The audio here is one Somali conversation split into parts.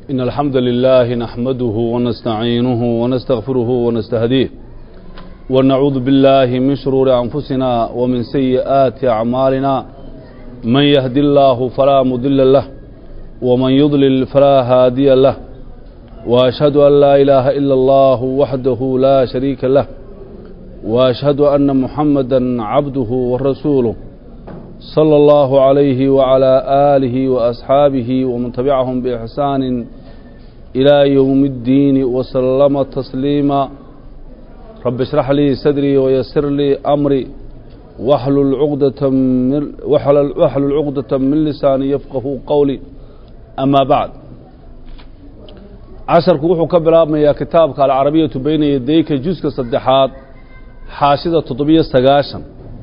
إن الحمد لله نحمده ونستعينه ونستغفره ونستهديه ونعوذ بالله من شرور أنفسنا ومن سيئات أعمالنا من يهدي الله فلا مضل له ومن يضلل فلا هادي له وأشهد أن لا إله إلا الله وحده لا شريك له وأشهد أن محمدا عبده ورسوله صلى الله عليه وعلى آله وأصحابه ومن تبعهم بإحسان إلى يوم الدين وسلم تسليما رب اشرح لي صدري ويسر لي أمري واحلل عقدة من واحلل واحلل عقدة من لساني يفقه قولي أما بعد casharku wuxuu ka bilaabmayaa kitaabka alcarabiyatu beyna yadayka juska saddexaad xaashida toddobiyo sagaashan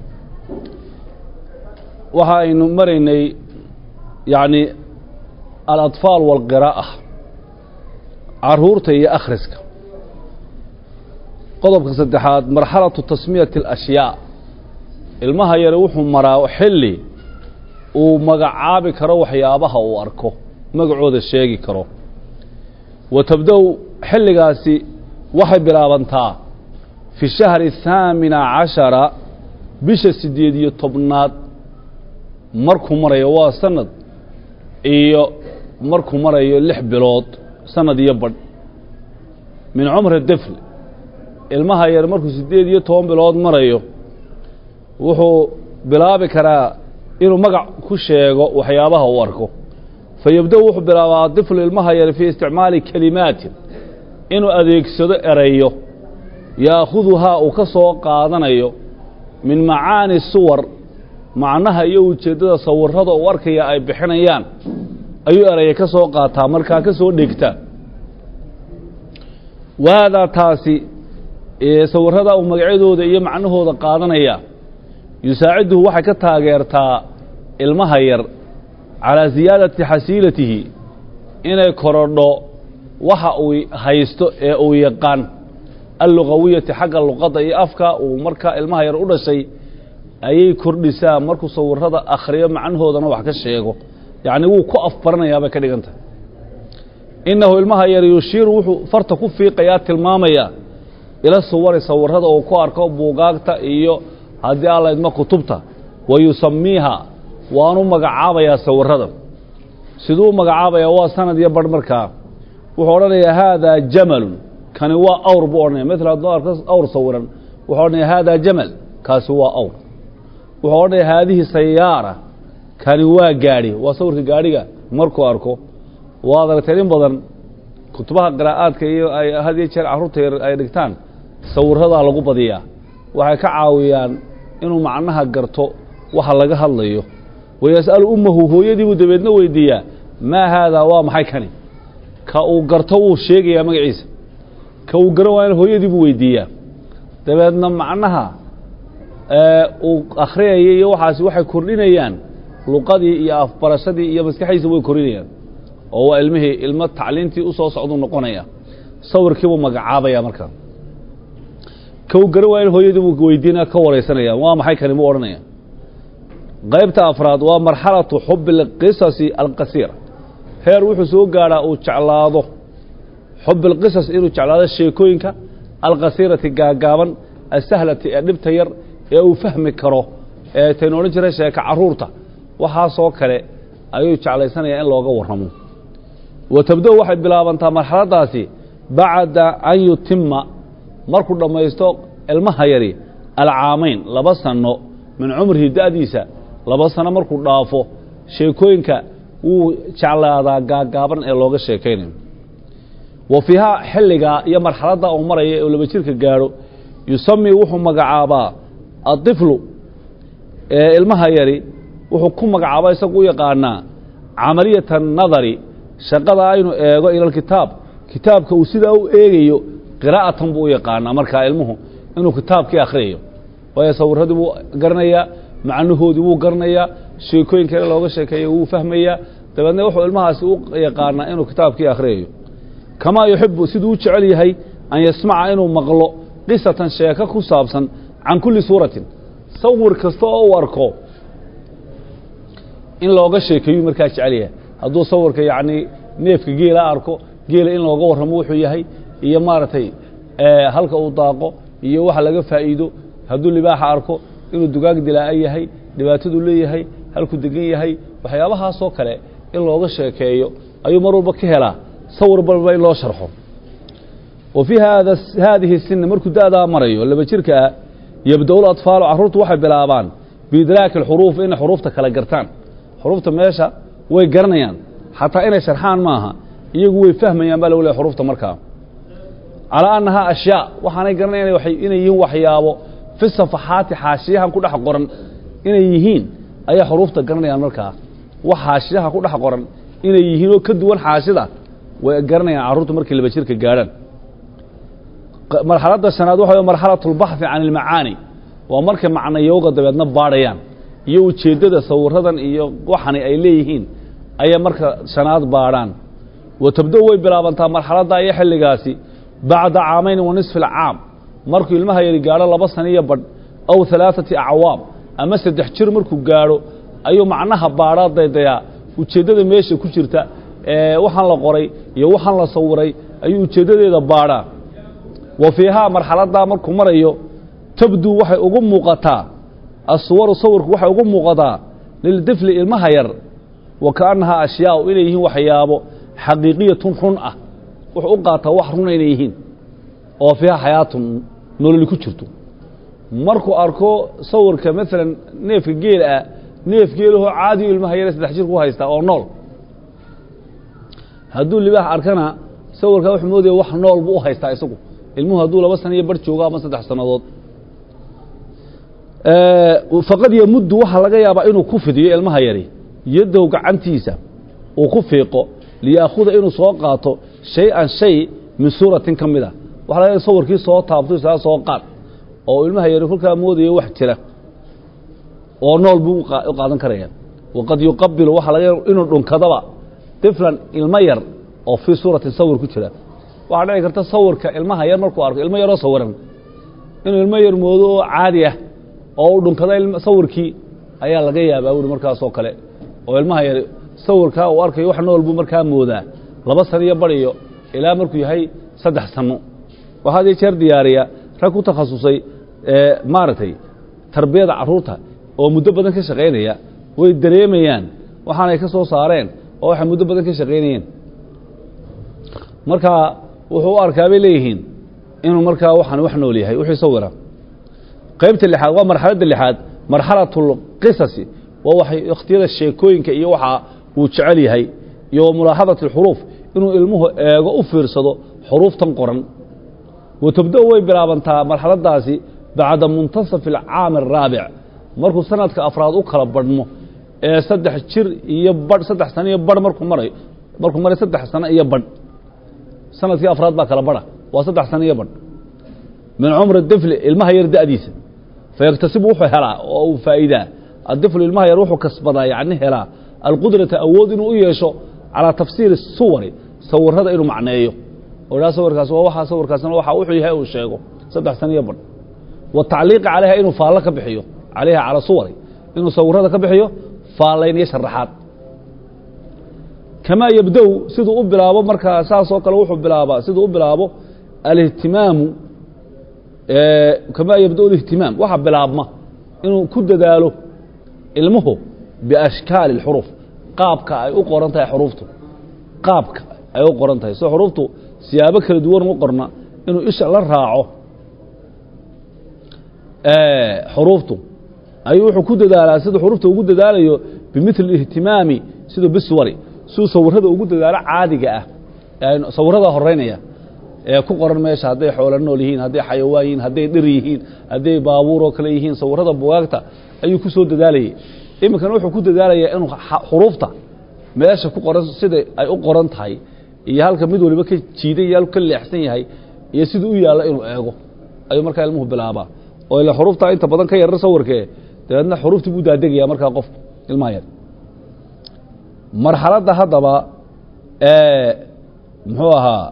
waxa aynu maraynay yacni aladfaal walqiraa'a caruurta iyo akhriska qodobka saddexaad marxalatu tasmiyati alashyaa ilmaha yare wuxuu maraa xilli uu magacaabi karo waxyaabaha uu arko magacooda sheegi karo wa tabda-u xilligaasi waxay bilaabantaa fi shahri athaamina cashara bisha siddeed iyo tobnaad markuu marayo waa sanad iyo markuu marayo lix bilood sanad iyo badh min cumri difl ilmaha yar markuu siddeed iyo toban bilood marayo wuxuu bilaabi karaa inuu magac ku sheego waxyaabaha uu arko fayabda-u wuxuu bilaabaa diflu ilmaha yar fii isticmaali kelimaatin inuu adeegsado erayo yaakhuduhaa uu ka soo qaadanayo min macaani suwar macnaha iyo ujeeddada sawirrada uu arkaya ay bixinayaan ayuu eraya ka soo qaataa markaa ka soo dhegta waadaa taasi sawirrada uu magacyadooda iyo macnahooda qaadanaya yusaaciduhu waxay ka taageertaa ilmaha yar calaa siyaadati xasiilatihi inay korodho waxa uu haysto ee uu yaqaan allugawiyati xagga luqadda iyo afka uu markaa ilmaha yar u dhashay ayay kordhisaa markuu sawirrada akhriyo macnahoodana wax ka sheego yacni wuu ku afbaranayaa bay ka dhigan tahay innahu ilmaha yar yushiiru wuxuu farta ku fiiqayaa tilmaamayaa ila suwari sawirrada uu ku arko buugaagta iyo haddii alla idma kutubta wa yusamiiha waanu magacaabayaa sawirrada siduu u magacaabayaa waa sanad iyo barh markaa wuxuu odhanayaa haadaa jamalun kani waa awr buu odhanaya mala hadduu arko awr sawiran wuxuu odhanaya haadaa jamal kaasi waa awr wuxuu odhanaya haadihi sayaara kani waa gaadhi waa sawirka gaadhiga markuu arko waad aragteen in badan kutubaha qiraa'aadka iyo ay had iyo jeer carruurta yar ay dhigtaan sawirradaa lagu badiyaa waxay ka caawiyaan inuu macnaha garto waxa laga hadlayo wayas'alu ummahu hooyadiibuu dabeedna weydiiyaa maa haadaa waa maxay kani ka uu garto wuu sheegayaa magaciisa ka uu garan waayana hooyadiibuu weydiiyaa dabeedna macnaha uu akhriyaya iyo waxaasi waxay kordhinayaan luqadii iyo afbarashadii iyo maskaxdiisa way kordhinayaan oo waa ilmihii ilmo tacliintii u soo socduu noqonaya sawirkiibuu magacaabaya markaa ka uu garan waayana hooyadiibuu weydiinaya ka waraysanaya waa maxay kani buu odhanaya qaybta afraad waa marxalatu xubi اlqisasi alqasiira heer wuxuu soo gaadhaa uu jeclaado xubi اlqisas inuu jeclaado sheekooyinka alqasiirati gaagaaban asahlati ee dhibta yar ee uu fahmi karo ee taynu odhan jiray sheeka caruurta waxaasoo kale ayuu jeclaysanaya in looga warramo wa tabda-u waxay bilaabantaa marxaladdaasi bacda an yutima markuu dhammaysto ilmaha yari alcaamayn laba sanno min cumrihi da'diisa laba sano markuu dhaafo sheekooyinka wuu jeclaadaa gaagaaban ee looga sheekaynayo wa fiihaa xilligaa iyo marxaladda uu maraya ee laba jirka gaadho yusami wuxuu magacaabaa aطiflu ee ilmaha yari wuxuu ku magacaabaa isagu u yaqaanaa camaliyata nadari shaqada aynu eego ila kitaab kitaabka uu sidaa u eegayo qiraa'atan buu u yaqaanaa markaa ilmuhu inuu kitaabkii akhriyayo waayo sawirradii buu garanayaa macnahoodii wuu garanayaa sheekooyinka in looga sheekeeya wuu fahmayaa dabeedna wuxuu ilmahaasi u yaqaanaa inuu kitaabkii akhriyayo kamaa yuxibu siduu u jecel yahay an yasmaca inuu maqlo qisatan sheeko ku saabsan can kulli suuratin sawir kasta oo u arko in looga sheekeeyu markaa jecel yahay hadduu sawirka yacni neefka geela arko geela in looga warramo wuxuu yahay iyo maaragtay halka uu daaqo iyo waxa laga faa'iido hadduu libaaxa arko inuu dugaag dilaa'a yahay dhibaataduu leeyahay halkuu degan yahay waxyaabahaasoo kale in looga sheekeeyo ayuu mar walba ka helaa sawir balba in loo sharxo wa fii hada haadihi sinna markuu da'daa marayo laba jirka ah yabda-u latfaalu carruurtu waxay bilaabaan biidraaki alxuruuf inay xuruufta kala gartaan xuruufta meesha way garanayaan xataa inay sharxaan maaha iyagu way fahmayaan baa lagu lehay xuruufta markaa calaa annahaa ashyaa waxaanay garanayan inay yihiin waxyaabo fi safaxaati xaashiyahan ku dhex qoran inay yihiin ayaa xuruufta garanayaan markaa wax xaashiyaha ku dhex qoran inay yihiin oo ka duwan xaashida way garanayaan carruurtu markay laba jirka gaadhaan marxaladda shanaad waxa way marxalatu اlbaxhi can ilmacaani waa markay macnayowga dabeedna baadhayaan iyo ujeeddada sawiradan iyo waxani ay leeyihiin ayay marka shanaad baadhaan wa tabdo way bilaabantaa marxaladda iyo xilligaasi bacda caamayn wa nisfi alcaam markuu ilmaha yari gaadho laba sana iyo badh aw halaaثati acwaam ama saddex jir markuu gaadho ayuu macnaha baadhaa daydayaa ujeeddada meesha ku jirta ee waxaan la qoray iyo waxaan la sawiray ayuu ujeeddadeeda baadhaa wa fiihaa marxaladdaa markuu marayo tabduu waxay ugu muuqataa aswaru sawirku waxay ugu muuqataa lildifli ilmaha yar wa kaannahaa ashyaau inay yihiin waxyaabo xaqiiqiyatun run ah wuxuu u qaataa wax runa inay yihiin oo fiiha xayaatun nololi ku jirto markuu arko sawirka maalan neefka geel ah neef geelahoo caadiyo ilmaha yare saddex jir ku haystaa oo nool hadduu libaax arkana sawirkaa wuxuu moodaya wax nool buu u haystaa isagu ilmuhu hadduu laba sana iyo bar joogo ama saddex sannadood faqad yamuddu waxaa laga yaabaa inuu ku fidiyo ilmaha yari yaddow gacantiisa uu ku fiiqo liyaakuda inuu soo qaato shay-an shay min suuratin ka mid a waxa laga sawirkii soo taabto isaa soo qaad oo ilmaha yari kolkaa moodayo wax jira oo nool buu u qaadan karaya waqad yuqabilu waxaa laga inuu dhunkadaba tiflan ilmo yar oo fii suuratin sawir ku jira waxaa dhici karta sawirka ilmaha yar markuu arko ilmo yaroo sawiran inuu ilmo yar moodo oo caadi ah oo u dhunkada sawirkii ayaa laga yaabaa buuri markaasoo kale oo ilmaha yar sawirkaa uu arkayo wax nool buu markaa moodaa laba sano iyo badiyo ilaa markuu yahay saddex sano waxaa hadii jeer diyaariya rag ku takhasusay maaragtay tarbiyada carruurta oo muddo badan ka shaqaynaya way dareemayaan waxaanay ka soo saareen oo waxay muddo badan ka shaqaynayeen marka wuxuu u arkaa bay leeyihiin inuu markaa waxaan wax nool yahay wixii sawira qaybta lixaad waa marxaladda lixaad marxalatu اlqisasi waa waxay ikhtiyada sheekooyinka iyo waxa uu jecel yahay iyo mulaaxadati اlxuruuf inuu ilmuhu eego u fiirsado xuruuftan qoran wa tabda-u way bilaabantaa marxaladdaasi bacda muntasafi alcaami araabic markuu sanadka afraad u kala badhmo ee saddex jir iyo badh saddex sano iyo badh markuu marayo markuu maray saddex sano iyo badh sanadkii afraad baa kala badha waa saddex sano iyo badh min cumri difli ilmaha yar da'diisa fayaktasibu wuxuu helaa oo uu faa'iidaa addiflu ilmaha yar wuxuu kasbadaa yacni helaa alqudrata awood inuu u yeesho calaa tafsiiri suwari sawirada inuu macneeyo oo idhaha sawirkaas waa waxaa sawirkaasna waxa wuxuu yahay uu sheego saddex sano iyo badh wa tacliiqi calayha inuu faallo ka bixiyo calayha calaa suwari inuu sawirada ka bixiyo faallayn iyo sharaxaad kamaa yabda-u siduu u bilaabo markaa saasoo kale wuxuu bilaabaa siduu u bilaabo alihtimaamu kamaa yabda alihtimaam waxa bilaabma inuu ku dadaalo ilmuhu biashkaali اlxuruuf qaabka ay u qoran tahay xuruuftu qaabka ay u qoran tahay soo xuruuftu siyaabo kala duwan u qorna inuu isha la raaco xuruuftu ayuu wuxuu ku dadaalaa siduu xuruufta ugu dadaalayo bimili ihtimaami siduu biswari siduu sawirada ugu dadaalo caadiga ah sawirada horeynaya ee ku qoran meesha hadday xoolo nool yihiin hadday xayawaan yihiin hadday dhir yihiin hadday baabuur oo kale yihiin sawirada bugaagta ayuu ku soo dadaalayay iminkana wuxuu ku dadaalayaa inuu xuruufta meesha ku qoran sida ay u qoran tahay iyo halka mid waliba ka jiidan iyo halku ka leexsan yahay iyo siduu u yaallo inuu eego ayuu markaa ilmuhu bilaabaa oo ila xuruufta inta badan ka yarar sawirkee dabeedna xuruuftii buu daadegaya markaa qofku ilmaha yar marxaladda haddaba ee muxuu ahaa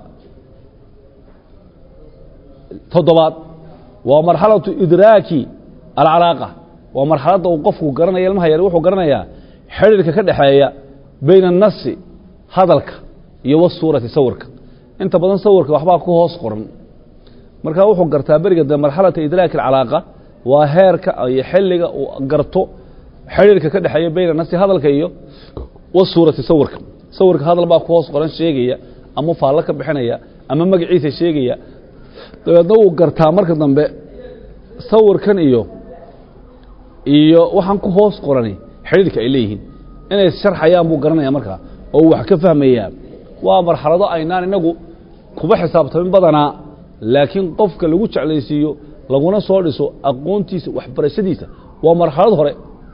toddobaad waa marxalatu idraaki alcalaaqa waa marxaladda uu qofku garanaya ilmaha yar wuxuu garanayaa xidhiirka ka dhexeeya bayna annasi hadalka iyo wasuurati sawirka inta badan sawirka waxbaa ku hoos qoran markaa wuxuu gartaa beriga dambe marxalata idraaki alcalaaqa waa heerka iyo xilliga uu garto xidhiirka ka dhexeeya bayna nafsi hadalka iyo wasuurati sawirka sawirka hadal baa ku hoos qoran sheegaya ama faallo ka bixinaya ama magaciisa sheegaya dabeedna wuu gartaa marka dambe sawirkan iyo iyo waxaan ku hoos qorani xidhiirka ay leeyihiin inay sharxayaan buu garanaya markaa oo wax ka fahmayaa waa marxalado aynaan inagu kuba xisaabtamin badanaa laakiin qofka lagu jeclaysiiyo laguna soo dhiso aqoontiisa waxbarashadiisa waa marxalad hore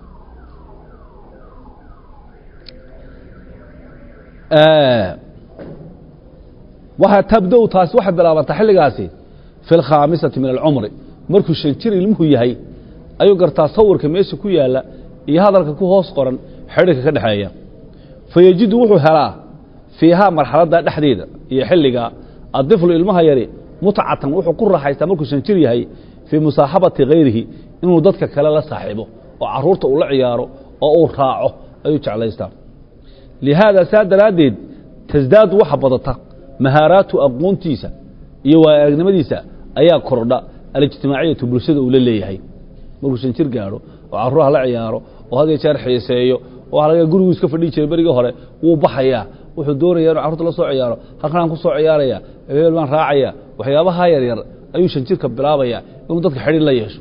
waxaa tabda-u taasi waxay bilaabantaa xilligaasi fi alkhaamisati min alcumri markuu shan jir ilmuhu yahay ayuu gartaa sawirka meesha ku yaalla iyo hadalka ku hoos qoran xidhiirka ka dhexeeya fayejidu wuxuu helaa fiihaa marxaladda dhexdeeda iyo xilligaa addiflu ilmaha yari mutcatan wuxuu ku raaxaystaa markuu shan jir yahay fii musaaxabati hayrihi inuu dadka kale la saaxiibo oo caruurta uu la ciyaaro oo uu raaco ayuu jeclaystaa lihaada saa daraaddeed tasdaadu waxa badata mahaaraatu aqoontiisa iyo waaaragnimadiisa ayaa kordha alijtimaaciyatu bulshada uu la leeyahay markuu shan jir gaadho oo caruuraha la ciyaaro oo had iyo jeer xiiseeyo oo waxa laga gurigu iska fadhihi jiray berigii hore wuu baxayaa wuxuu doonaya inuu carruurta la soo ciyaaro halkanaan ku soo ciyaaraya hebel baan raacaya waxyaabaha yaryar ayuu shan jirka bilaabaya inuu dadka xidhiir la yeesho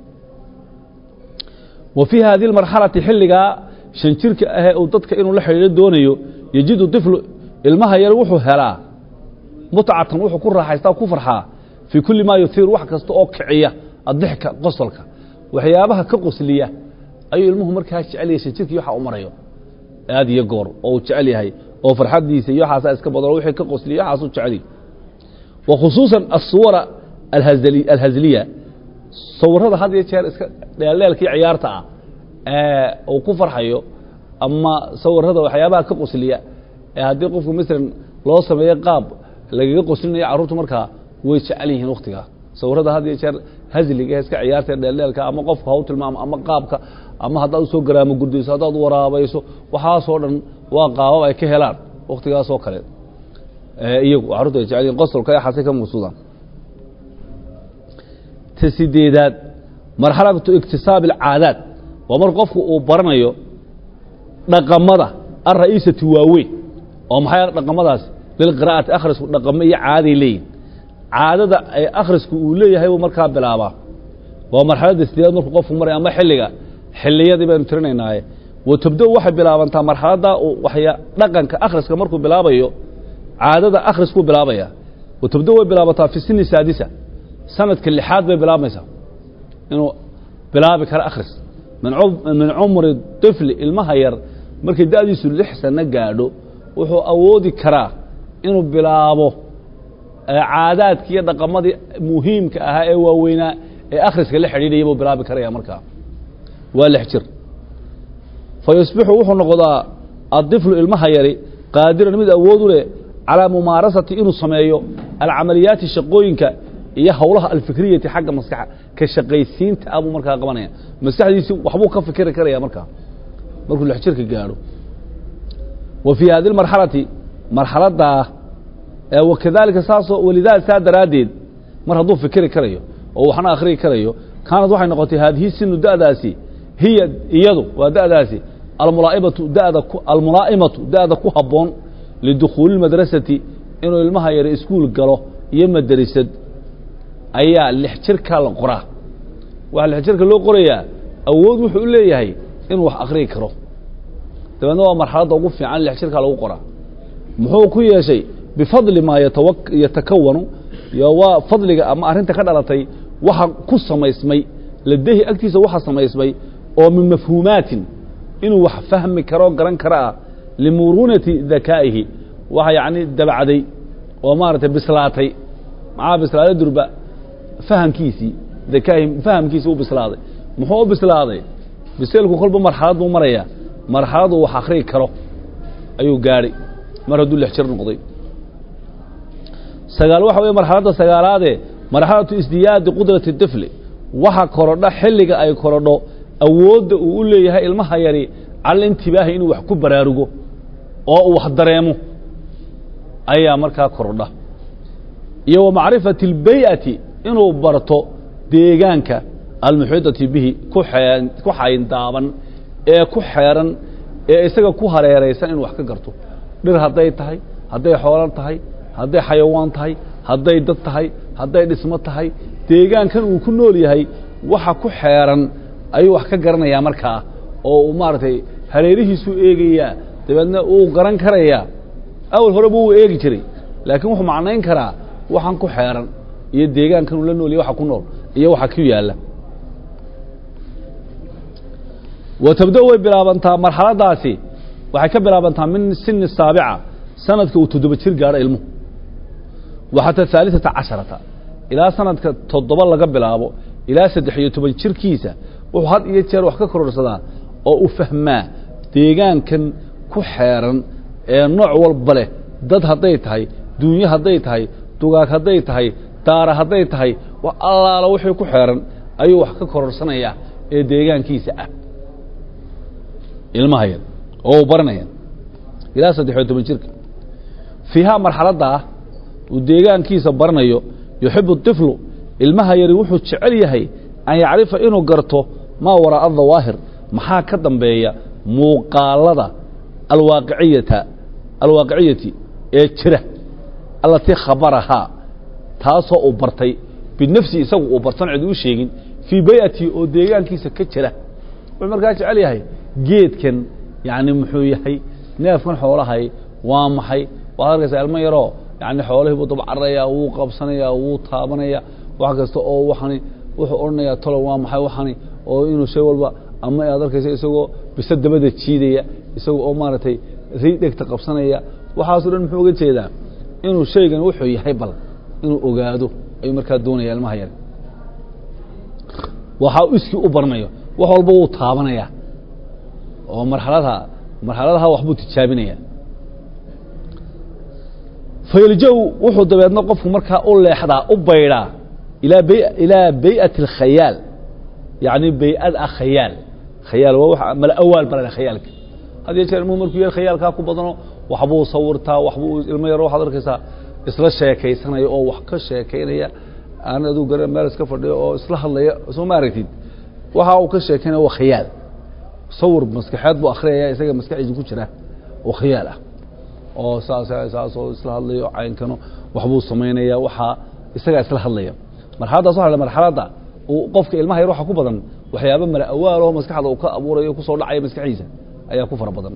wa fii hadihi marxalati xilligaa shan jirka ahee uu dadka inuu la xidhiiro doonayo yejidu iflu ilmaha yar wuxuu helaa mutcatan wuxuu ku raaxaystaa ku farxaa fii kulli maa yuhiiru wax kasta oo kiciya adixka qosolka waxyaabaha ka qosliya ayuu ilmuhu markaa jecel yahay shan jirkii waxa u marayo aad iyo goor oo uu jecel yahay oo farxaddiisa iyo waxaasaa iska badan wixii ka qosliya waxaasuu jecel wa khusuusan asuwara alhazliya sawirada had iyo jeer iska dheeldheelkii ciyaarta ah ee uu ku farxayo ama sawirada waxyaabaha ka qosliya ee haddii qofku masalan loo sameeyo qaab lagaga qoslinayo carruurtu markaa way jecel yihiin wakhtigaa sawirada had iyo jeer hazliga iska ciyaarta dheeldheelka ama qofka haw tilmaamo ama qaabka ama haddaad usoo garaamo gurdayso haddaad waraabayso waxaasoo dhan waa qaabab ay ka helaan wakhtigaasoo kale iyagu carruurtu ay jecel yihin qosolka yaxaasay ka muusuudaan ta sideedaad marxalatu iktisaabi alcaadaad waa mar qofku uu baranayo dhaqamada alra'iisati waaweyn oo maxay dhaqamadaas lilqira'ati akhrisku dhaqamo iyo caaday leeyihin caadada ay akhrisku uu leeyahay buu markaa bilaabaa waa marxaladda sideedaad markuu qofku maraya ama xilliga xilliyadii baynu tirinaynaaye wa tabda-u waxay bilaabantaa marxaladda waxya dhaqanka akhriska markuu bilaabayo caadada akhriskuu bilaabaya wa tabda way bilaabataa fi sini saadisa sanadka lixaad bay bilaabmaysaa inuu bilaabi karo akhris min cumri طifli ilmaha yar markay da'diisu lix sano gaadho wuxuu awoodi karaa inuu bilaabo caadaadkii iyo dhaqamadii muhiimka ahaa ee waaweynaa ee akhriska la xidhiidhaya buu bilaabi karaya markaa waa lix jir fa yusbixu wuxuu noqdaa addiflu ilmaha yari qaadiran mid awood u leh calaa mumaarasati inuu sameeyo alcamaliyaati shaqooyinka iyo howlaha alfikriyati xagga maskaxa ka shaqaysiinta ah buu markaa qabanaya maskaxdiisi waxbuu ka fikiri karaya markaa markuu lix jirka gaadho wa fii hadi marxalati marxaladdaa wakadalika saasoo walidaa saa daraaddeed mar hadduu fikiri karayo oo waxna akhriyi karayo kaanad waxay noqotay haadihi sinu da'daasi hiya iyadu waa da'daasi almulaaimatu dada almulaa'imatu da'da ku habboon lidukhuuli اmadrasati inuu ilmaha yare iskuul galo iyo madrasad ayaa lix jirkaa la qoraa waxa lix jirka loo qorayaa awood wuxuu u leeyahay inuu wax akhriyi karo dabeedna waa marxaladda ugu fiican lix jirkaa lagu qoraa muxuu ku yeeshay bifadli maa yatakawanu waa fadliga ama arrinta ka dhalatay waxa ku samaysmay ladehi agtiisa waxa samaysmay oo min mafhuumaatin inuu wax fahmi karo garan karo ah limuruunati dakaa'ihi waxa yacni dabacday oo maaragtay bislaatay maxaa bislaaday durba fahamkiisii dakaahi fahamkiisii u bislaaday muxuu u bislaaday biseelku kolba marxalad buu marayaa marxaladu wax akhriyi karo ayuu gaadhay mar hadduu lix jir noqday sagaal waxa weye marxaladda sagaalaadee marxalatu isdiyaadi qudrati difli waxa korodha xilliga ay korodho awoodda uu u leeyahay ilmaha yari cala intibaahi inuu wax ku baraarugo oo uu wax dareemo ayaa markaa kordha iyo wa macrifati اlbay'ati inuu barto deegaanka almuxiidati bihi ku xee ku xayndaaban ee ku xeeran ee isaga ku hareeraysan inuu wax ka garto dhir hadday tahay hadday xoolan tahay hadday xayawaan tahay hadday dad tahay hadday dhismo tahay deegaankan uu ku nool yahay waxa ku xeeran ayuu wax ka garanayaa markaa oo uu maaragtay hareerihiisuu eegayaa dabeedna uu garan karayaa awal horeba uu eegi jiray laakiin wuxuu macnayn karaa waxaan ku xeeran iyo deegaankan uu la nool yahay waxa ku nool iyo waxa ku yaalla wa tabda way bilaabantaa marxaladaasi waxay ka bilaabantaa min sini saabica sanadka uu toddoba jir gaadho ilmuhu wa xataa haaliثata casharata ilaa sanadka toddoba laga bilaabo ilaa saddex iyo toban jirkiisa wuxuu had iyo jeer wax ka kororsadaa oo u fahmaa deegaankan ku xeeran ee nooc walba leh dad hadday tahay duunyo hadday tahay dugaag hadday tahay daara hadday tahay wax allaala wixii ku xeeran ayuu wax ka kororsanayaa ee deegaankiisa ah ilmaha yar oo uu baranaya ilaa saddex iyo toban jirka fiihaa marxaladda ah uu deegaankiisa baranayo yuxibu طiflu ilmaha yari wuxuu jecel yahay an yacrifa inuu garto maa waraa'a dawaahir maxaa ka dambeeya muuqaalada alwaaqiciyata alwaaqiciyati ee jira allatii khabarahaa taasoo uu bartay binafsi isagu uu bartan cid u sheegin fii bay'atii oo deegaankiisa ka jira wuxuu markaa jecel yahay geedkan yani muxuu yahay neefkan xoolahay waa maxay waad arkaysaa ilmo yaroo yani xoolihii buu dabcaranayaa wuu qabsanayaa wuu taabanaya wax kasta oo waxani wuxuu odhanayaa tolo waa maxay waxani oo inuu shay walba ama aad arkaysa isagoo bisa dabada jiidaya isaga oo maaragtay ri dhegta qabsanaya waxaaso dhan muxuu uga jeedaa inuu shaygan wuxuu yahay bal inuu ogaado ayuu markaa doonaya ilmaha yar waxaa iskii u baranayo wax walba wuu taabanaya oo marxalada marxaladaha waxbuu tijaabinaya fayljow wuxuu dabeedna qofku markaa u leexdaa u baydhaa ilaa bay ilaa bay'ati alkhayaal yacni bay-ad ah khayaal khayaal waa wax mala awaal barana khayaalka had iyo jeer ilmuhu markuu yar khayaalkaa ku badano waxbuu sawirtaa waxbuu ilmo yaro waxaad arkaysaa isla sheekaysanaya oo wax ka sheekaynaya aan aduu gara meel iska fadhiyo oo isla hadlaya soo ma aragtid waxa uu ka sheekaynaya waa khayaal sawir maskaxeed buu akhriyaya isaga maskaxdiisa ku jira oo khayaal ah oo saas saasoo isla hadlayo caynkano waxbuu samaynaya waxaa isagaa isla hadlaya marxaladdaas waxa la marxaladda uu qofka ilmaha yar waxa ku badan waxyaaba mala awaal oo maskaxda uu ka abuurayo kusoo dhacaya maskaxdiisa ayaa ku fara badan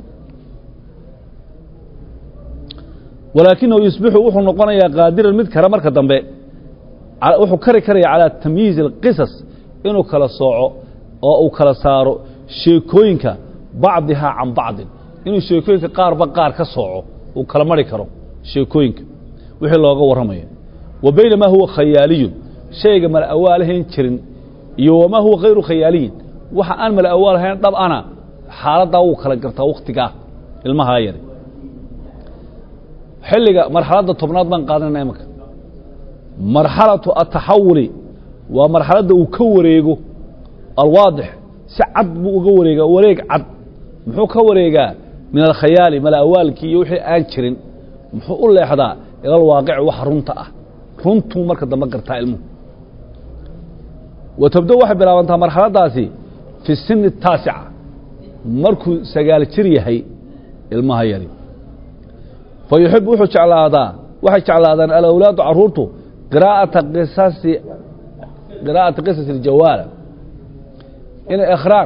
walaakinahu yusbixu wuxuu noqonayaa qaadiran mid kale marka dambe wuxuu kari karaya calaa tamyiizi اlqisas inuu kala sooco oo uu kala saaro sheekooyinka bacdihaa can bacdin inuu sheekooyinka qaarba qaar ka sooco uu kala mari karo sheekooyinka wixii looga warramayo wa baynamaa huwa khayaaliyun shayga mala awaalahayn jirin iyo wamaa huwa hayru khayaaliyin waxa aan mala awaalahayn dhab ana xaaladdaa wuu kala gartaa wakhtigaa ilmahaa yari xilliga marxaladda tobnaad baan qaadanayna imaka marxalatu ataxawuli waa marxaladda uu ka wareego alwaadix si cad buu uga wareegaa wareeg cad muxuu ka wareegaa min alkhayaali mala awaalkii iyo wixii aan jirin muxuu u leexdaa ila alwaaqici wax runta ah runtuu marka dambe gartaa ilmuhu wa tabdo waxay bilaabantaa marxaladdaasi fi sini الtaasica markuu sagaal jir yahay ilmaha yari fa yuxibu wuxuu jeclaadaa waxay jeclaadaan alawlaadu caruurtu qiraa'ata qisasi qiraa'ata qisasi اljawaala inay akhraan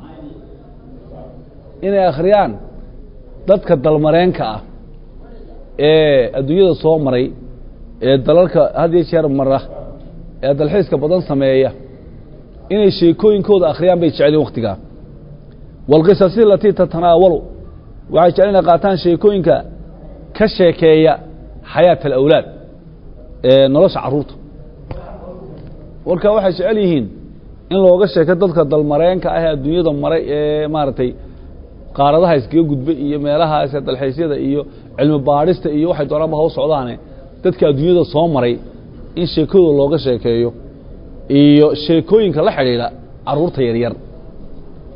inay akhriyaan dadka dalmareenka ah ee adduunyada soo maray ee dalalka had iyo jeer mara ee dalxiiska badan sameeya inay sheekooyinkooda akhriyaan bay jeceliin wakhtigaa wاlqisasi alatii tatanaawalu waxay jecel inay qaataan sheekooyinka ka sheekeeya xayaaة alawlaad ee nolosha caruurta warka waxay jecel yihiin in looga sheeko dadka dalmareenka ah ee adduunyada maray ee maaragtay qaaradaha iskaga gudbay iyo meelahaas dalxiisyada iyo cilmi baadhista iyo waxay doonaanba haw socdaane dadka adduunyada soo maray in sheekadooda looga sheekeeyo iyo sheekooyinka la xidhiidha caruurta yaryar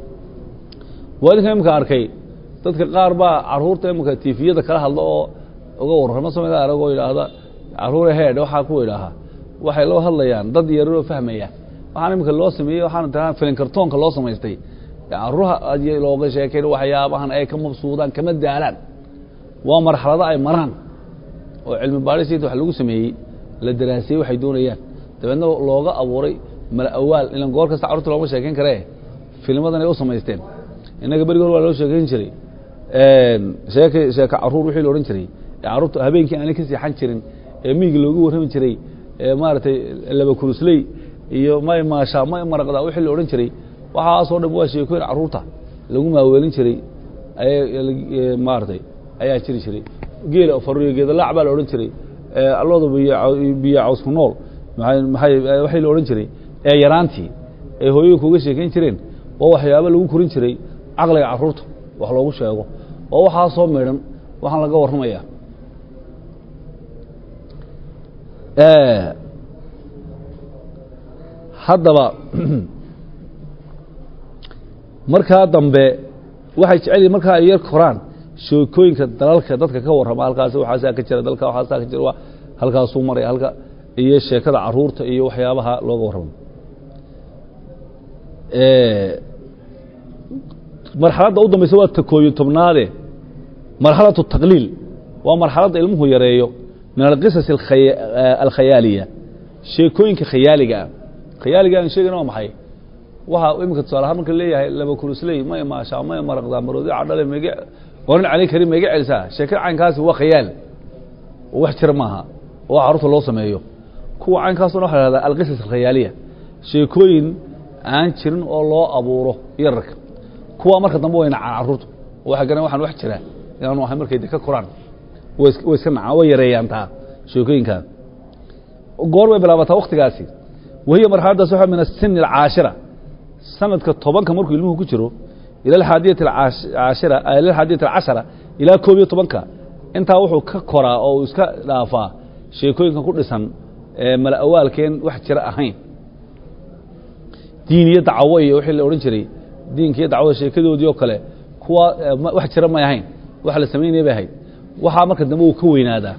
waa idinka imika arkay dadka qaar baa caruurta imika tifiyada kala hadla oo uga warramo samida aragoo yidhaahda caruure heedh waxaa ku idhaahaa waxay loo hadlayaan dad yararoo fahmaya waxaan iminka loo sameeyey waxaan tiraa filin kartoonka loo samaystay caruuraha looga sheekayn waxyaabahan ay ka mabsuudaan kama daalaan waa marxalado ay maraan oo cilmi baadhis inta wax lagu sameeyey la daraasiyey waxay doonayaan dabeedna looga abuuray mala awaal ilan goor kasta carurta looma sheekayn karee filmadan ay u samaysteen innaga berigi hor waa loo sheekayn jiray sheek sheeka caruur wixii la odhan jiray ee carruurta habeenkii aanay ka seexan jirin ee miyiga loogu warrami jiray ee maaragtay laba kurusley iyo may maasha may maraqda wixii la odhan jiray waxaasoo dhan waa sheekooyin carruurta lagu maaweelin jiray ay maaragtay ayaa jiri jiray geela fariyo geedalaac baa la odhan jiray allooda biyo biyo cawsku nool maay waxay la odhan jiray ee yaraantii ay hooyooyinka uga sheekayn jireen oo waxyaaba lagu korin jiray caqliga carruurta wax loogu sheego oo waxaa soo midhan waxaan laga warramayaa haddaba markaa dambe waxay jecel yihin markaa ay yar koraan sheekooyinka dalalka dadka ka warrama halkaas waxaasaa ka jira dalka waxaasaa ka jira halkaasuu maray halka iyo sheekada caruurta iyo waxyaabaha looga warramo marxaladda u dambaysa waa takooyo tobnaade marxalatu taqliil waa marxaladda ilmuhu yareeyo min alqisas alkhayaaliya sheekooyinka khayaaliga ah khayaaliga aan sheegayna waa maxay waxa iminka tusaale ahaan marka leeyahay laba kurusley may maashaa may maraqdaa maroodi cadhale mege oran cali karim mega celisaa sheekada caynkaasi waa khayaal oo wax jira maaha oo carruurta loo sameeyo kuwa caynkaasuna waxa la hahdaa alqisas alkhayaaliya sheekooyin aan jirin oo loo abuuro yararka kuwa marka dambe way nacaan carruurtu waxay garan waxaan wax jira inaanu ahay markay de ka koraan way iska nacaan way yareeyaan taa sheekooyinkaa goor bay bilaabataa waktigaasi wahiya marxaladdaas waxa min asini alcaashira sanadka tobanka markuu ilmuhu ku jiro ila alxaadiyati aashira ila alxaadiyati alcashara ilaa koob iyo tobanka intaa wuxuu ka koraa oo uu iska dhaafaa sheekooyinka ku dhisan mala awaalkeen wax jira ahayn diin iyo dacwo iyo wixii la odhan jiray diinka iyo dacwada sheekadoodii oo kale kuwa wax jira may ahayn wax la samaynaya bay ahayd waxaa marka dambe uu ka weynaadaa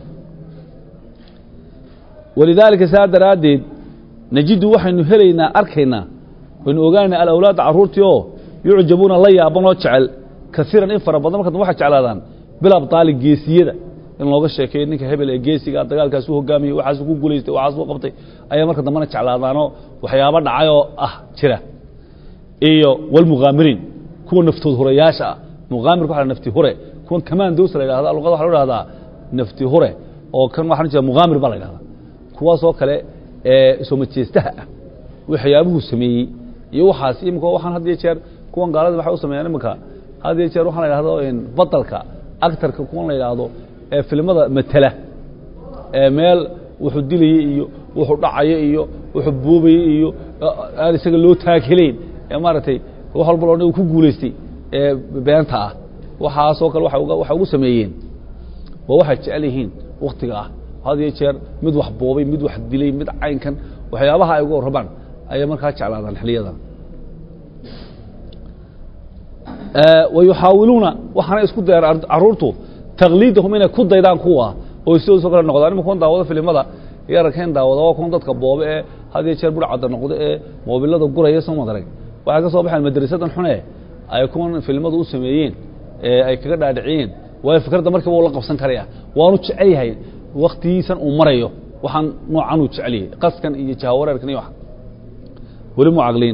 walidaalika saa daraaddeed najidu waxaynu helaynaa arkaynaa waynu ogaanaynaa alawlaadda carruurtii oo yucjabuuna la yaabanoo jecel kaiiran in fara badan marka dambe waxay jeclaadaan bilabtaali geesiyada in looga sheekeeyo ninka hebel ee geesiga dagaalkaas u hogaamiyey waxaas ku guulaystay waxaas u qabtay ayaa marka dambena jeclaadaanoo waxyaabo dhacayoo ah jira iyo walmughaamiriin kuwa naftood hurayaasha ah mughaamirka waxa nafti hure kuwan kamaandowsa la yidhahda luqada waxa lo ihahdaa nafti hure oo kan waxaan jira mughaamir baa la yidhahdaa kuwaasoo kale ee soomajeestaha ah waxyaabuhu sameeyey iyo waxaas imika waxaan had iyo jeer kuwan gaalada waxay u sameeyaan iminka had iyo jeer waxaan la yidhahdo batalka actarka kuwan la yidhaahdo ee filmada matela ee meel wuxuu dilayey iyo wuxuu dhacaya iyo wuxuu buubayey iyo aan isaga loo taakelayn ee maaragtay wax walba loo dhan ku guulaystay ee beenta ah waxaasoo kale waxay ugu sameeyeen waa waxay jecel yihiin waktiga ah had iyo jeer mid wax boobay mid wax dilay mid caynkan waxyaabaha ay uga warrabaan ayay markaa jeclaadaan xiliyadan wayuxaawiluuna waxaana isku dayaan carruurtu takliidahum inay ku daydaan kuwa oo sidoosoo kale noqdaan ima kuwan daawado filimada yararkeen daawada waa kuwan dadka boobe ee had iyo jeer burcadda noqdo ee moobilada guraya soo madarag waxay ka soo baxeen madrasadan xune ay kuwan filimadu u sameeyeen ee ay kaga dhaadhiciyeen waayo fikradda markiiba uu la qabsan karaya waanu jecel yahay waktigiisan uu marayo waxaan noocan uu jecel yahay qaskan iyo jahawareerkan iyo wax weli mu caqliin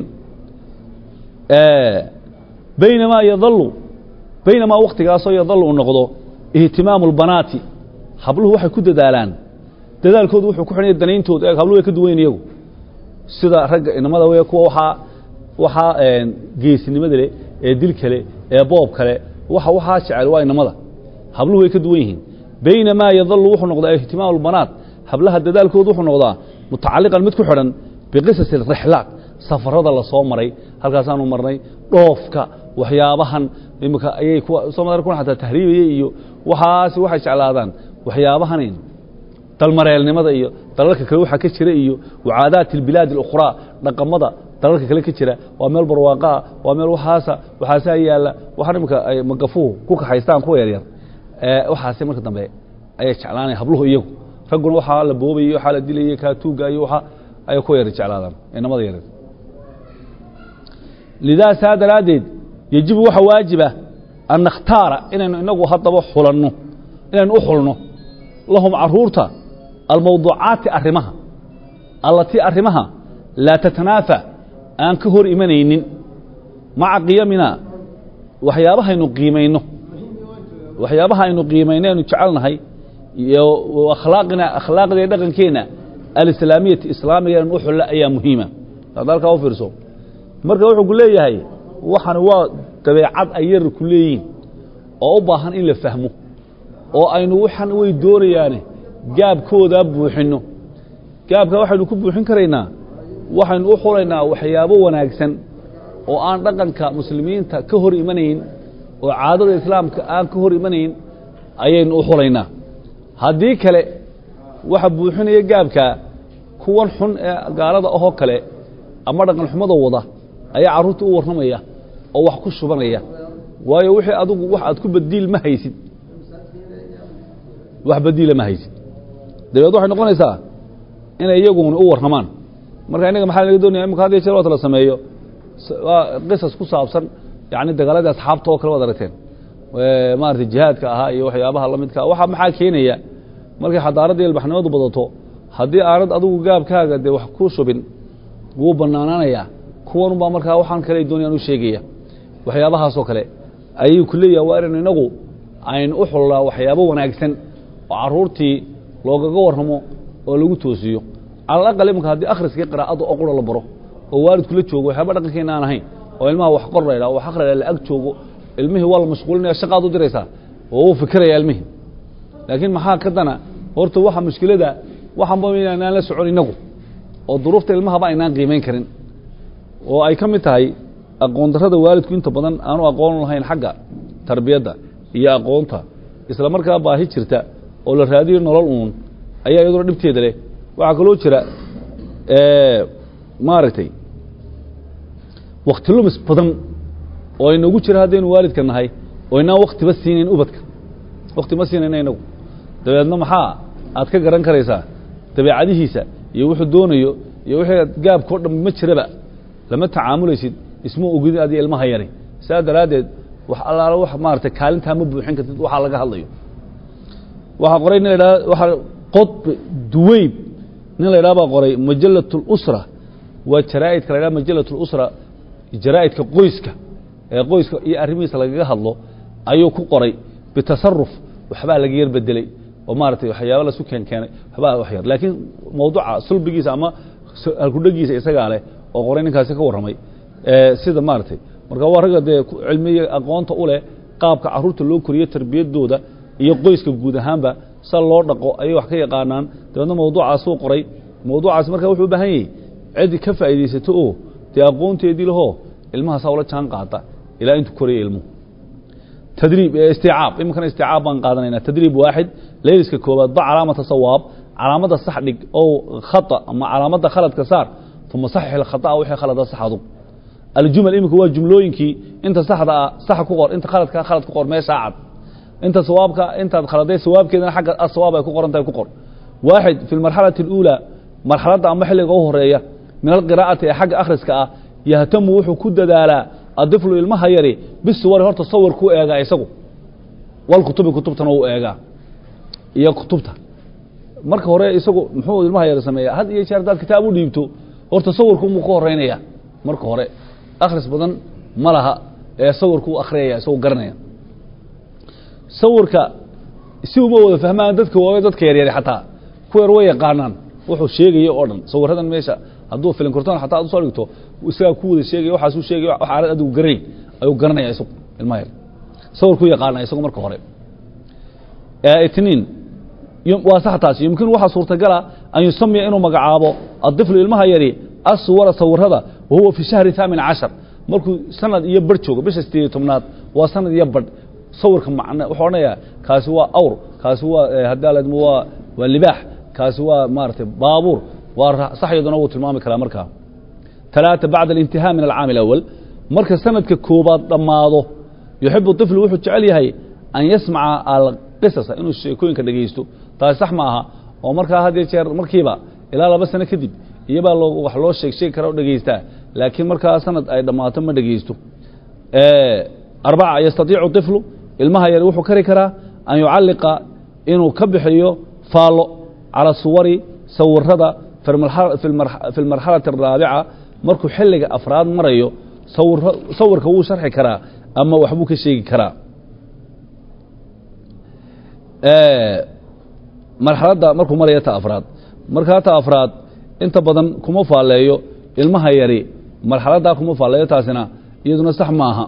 baynamaa yadalu baynamaa waktigaasoo yadalu uu noqdo ihtimaamu اlbanaati habluhu waxay ku dadaalaan dadaalkoodu wuxuu ku xidhanya danayntooda e habluhu way ka duwan iyagu sida ragga inamada wey kuwa waaa waxaa geesinimada leh ee dil kale ee boob kale waxa waxaa jecel waa inamada habluhu way ka duwan yihiin baynamaa yadalu wuxuu noqdaa ihtimaamu اlbanaat hablaha dadaalkoodu wuxuu noqdaa mutacaliqan mid ku xidhan biqisas rixlaat safarada la soo maray halkaasaanu marnay dhoofka waxyaabahan imika ayay soo mar kuna ataa tahriibaya iyo waxaasi waxay jeclaadaan waxyaabahanin dalmareelnimada iyo dalalka kale waxaa ka jira iyo wacaadaati اlbilaad اlukhraa dhaqamada dalalka kale ka jira waa meel barwaaqaa waa meel waxaasa waxaasaa yaalla waxaan imika ay magafuhu ku kaxaystaan kuwa yaryar waxaasi marka dambe ayay jeclaanaya habluhu iyagu ragguna waxaa la boobayey waxaa la dilayey kaa tuugga iyo waxa ayay ku yara jeclaadaan inamada yareed lidaa saa daraaddeed yejibu waxa waajiba an nakhtaara inaynu inagu haddaba xulanno inaynu u xulno lahum caruurta almawduucaati arrimaha allatii arrimaha laa tatanaafa aan ka hor imanaynin maca qiyamina waxyaabahaynu qiimayno waxyaabaha aynu qiimayno aynu jecelnahay iyo akhlaaqina akhlaaqda iyo dhaqankeenna alislaamiyati islaamiga inaynu u xulla ayaa muhiima hada halkaa u fiirso marka wuxuu ku leeyahay waxan waa dabeecad ay yar ku leeyihin oo u baahan in la fahmo oo aynu waxan way doonayaane gaabkoodaa buuxinno gaabka waxaynu ku buuxin karaynaa waxaynu u xulaynaa waxyaabo wanaagsan oo aan dhaqanka muslimiinta ka hor imanayn oo caadada islaamka aan ka hor imanayn ayaynu u xulaynaa haddii kale waxa buuxinaya gaabkaa kuwan xun ee gaalada ahoo kale ama dhaqan xumada wada ayaa carruurta u warramaya oo wax ku shubanaya waayo wixii adugu wax aad ku badiil ma haysid wax badiila ma haysid dabeed waxay noqonaysaa inay iyaguna u warramaan marka innaga maxaa laga doonaya imika had iyo jeer waata la sameeyo waa qisas ku saabsan yacni dagaaladii asxaabta oo kale waad aragteen maaragtay jihaadka ahaa iyo waxyaabaha la midka waxa maxaa keenaya markay xadaaradda iyo ilbaxnimadu badato haddii aanad adigu gaabkaaga dee wax ku shubin wuu bannaanaanayaa kuwanubaa markaa waxaan kale ay doonayaan u sheegaya waxyaabahaasoo kale ayuu ku leeyaha waa inaynu inagu aynu u xullaa waxyaabo wanaagsan oo carruurtii loogaga warramo oo lagu toosiyo calal aqal imanka haddii akhriskii qiraa'adda oo qura la baro oo waalidku la joogo waxyaaba dhaqankeena aan ahayn oo ilmaha wax qor laydhaha wax akhri la ag joogo ilmihii waa la mashquulinaya shaqaad u diraysaa oo wuu fikiraya ilmihii laakiin maxaa ka dana horta waxa mushkilada waxanba inaanaan la socon inagu oo duruufta ilmahaba aynaan qiimayn karin oo ay ka mid tahay aqoon darrada waalidku inta badan aanu aqoon lahayn xagga tarbiyadda iyo aqoonta isla markaa baahi jirta oo la raadiyo nolol uun ayaa iyaduna dhibteeda leh waxaa kaloo jira maaragtay wakti lumis badan oo inagu jira haddaynu waalidka nahay oo inaan waktiba siinayn ubadka wakti ma siinayna inagu dabeedna maxaa aad ka garan karaysaa dabeecadihiisa iyo wuxuu doonayo iyo wixii gaabkao dhan ma jiraba lama tacaamulaysid isma ogidin adiga ilmaha yari saa daraaddeed wax allaala wax maaragtay kaalintaa ma buuxin kartid waxaa laga hadlayo waxaa qoray nin la idhaha waxaa qodb duweyb nin la idhaha baa qoray majallat اlusra waa jaraa'idka la idhaha majallat اlusra jaraa'idka qoyska ee qoyska iyo arrimihiisa lagaga hadlo ayuu ku qoray bitasaruf waxbaa laga yar bedeley oo maaragtay waxyaaba lasu keen keenay waxbaa wax yar laakiin mawduuca sulbigiisa ama halkudhegiisa isagaa leh oo qoray ninkaasi ka warramay sida maaragtay marka waa ragga dee cilmiga aqoonta u leh qaabka carruurta loo koriyo tarbiyadooda iyo qoyska guud ahaanba sa loo dhaqo ayay wax ka yaqaanaan dabeedna mawduucaasuu qoray mawduucaasi marka wuxuu u baahan yahay cidi ka faa'iidaysato oo dee aqoonteedii lahoo ilmahaasaa ula jaan qaata ilaa intuu koraya ilmuhu tadriib isticaab iminkana isticaab baan qaadanaynaa tadriib waaxid layliska koobaad ba calaamata sawaab calaamadda sax dhig oo khata ama calaamadda khaladka saar uma saxix ilkhata'a wixii khalada sax adug aljumal iminka waa jumlooyinkii inta saxda ah sax ku qor inta khaladka khalad ku qor meeshaa cad inta sawaabka intaad khaladay sawaabkeedana xagga asawaab ay ku qoran tahay ku qor waaxid fi lmarxalati اluulaa marxaladda ama xilliga u horeeya min alqiraa'ati ee xagga akhriska ah yahtamu wuxuu ku dadaalaa adiflu ilmaha yari bisuwari horta sawir ku eegaa isagu wal kutubi kutubtana u eegaa iyo kutubta marka hore isagu muxuu ilmaha yari sameeya had iyo jeer haddaad kitaab u dhiibto horta sawirkuumuu ka horeynaya marka hore akhris badan ma laha ee sawirkuu akhriyaya isagoo garanaya sawirka si uma wada fahmaan dadka waawe dadka yaryari xataa ku yar way yaqaanaan wuxuu sheegaya oo dhan sawiradan meesha hadduu filin kortoon xataa ad usoo dhigto isagaa ku wada sheegaya waxaasuu sheegaya wax aanad adigu garanayn ayuu garanaya isagu ilmaha yar sawirkuu yaqaana isagu marka hore itniin waa sax taasi yumkinu waxaa suurtagala an yusamiya inuu magacaabo adiflu ilmaha yari aswara sawirada wahuwa fi shahri haamin cashar markuu sanad iyo barh joogo bisha sideediyo tobnaad waa sanad iyo barh sawirka macn wuxuu odhanayaa kaasi waa awr kaasi waa hadaaladm waa waa libaax kaasi waa maaragtay baabuur waa sax iyaduna wuu tilmaami karaa markaa talaata bacda alintihaa min alcaami alawal marka sanadka koobaad dhammaado yuxibu طiflu wuxuu jecel yahay an yasmaca qisasa inuu sheekooyinka dhegaysto taasi sax ma aha oo markaa had iyo jeer markiiba ilaa laba sano kadib iyobaa loo wax loo sheeg sheegi kara o dhegaystaa laakiin markaa sanad ay dhammaato ma dhegaysto arbaca yastatiicu طiflu ilmaha yar wuxuu kari karaa an yucalliqa inuu ka bixiyo faallo calى suwari sawirada fi اlmarxalaةi الraabica markuu xilliga afraad marayo sawirka wuu sharxi karaa ama waxbuu ka sheegi karaa marxaladda markuu maraya ta afraad markaa ta afraad inta badan kuma faalleeyo ilmaha yari marxaladdaa kuma faalleeyo taasina iyaduna sax maaha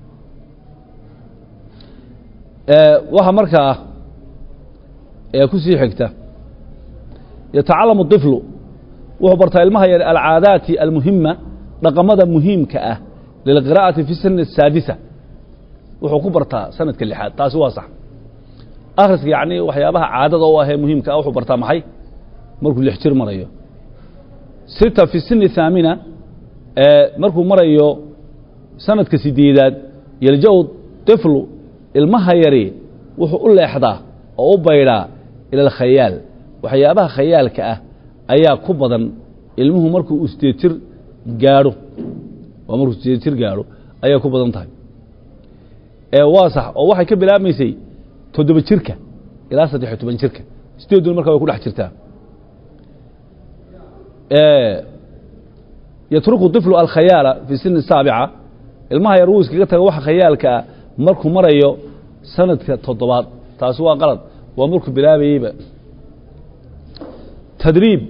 waxa markaa ku sii xigta yatacalamu طiflu wuxuu bartaa ilmaha yari alcaadaati almuhima dhaqamada muhiimka ah lilqira'ati fi sani الsaadisa wuxuu ku bartaa sanadka lixaad taasi waa sax akhriska yacni waxyaabaha caadada u ahee muhiimka ah wuxuu bartaa maxay markuu lix jir marayo sita fi sini thaamina markuu marayo sanadka sideedaad yelja-u tiflu ilmaha yari wuxuu u leexdaa oo u baydhaa ila alkhayaal waxyaabaha khayaalka ah ayaa ku badan ilmuhu markuu sideed jir gaadho waa markuu sideed jir gaadho ayaa ku badan tahay waa sax oo waxay ka bilaabmaysay toddoba jirka ilaa saddexiyo toban jirka sideeduna markaa way ku dhex jirtaa yatruku طiflu alkhayaala fi sini saabica ilmaha yar wuu iskaga taga waxa khayaalka ah markuu marayo sanadka toddobaad taasi waa qalad waa markuu bilaabayeyba tadriib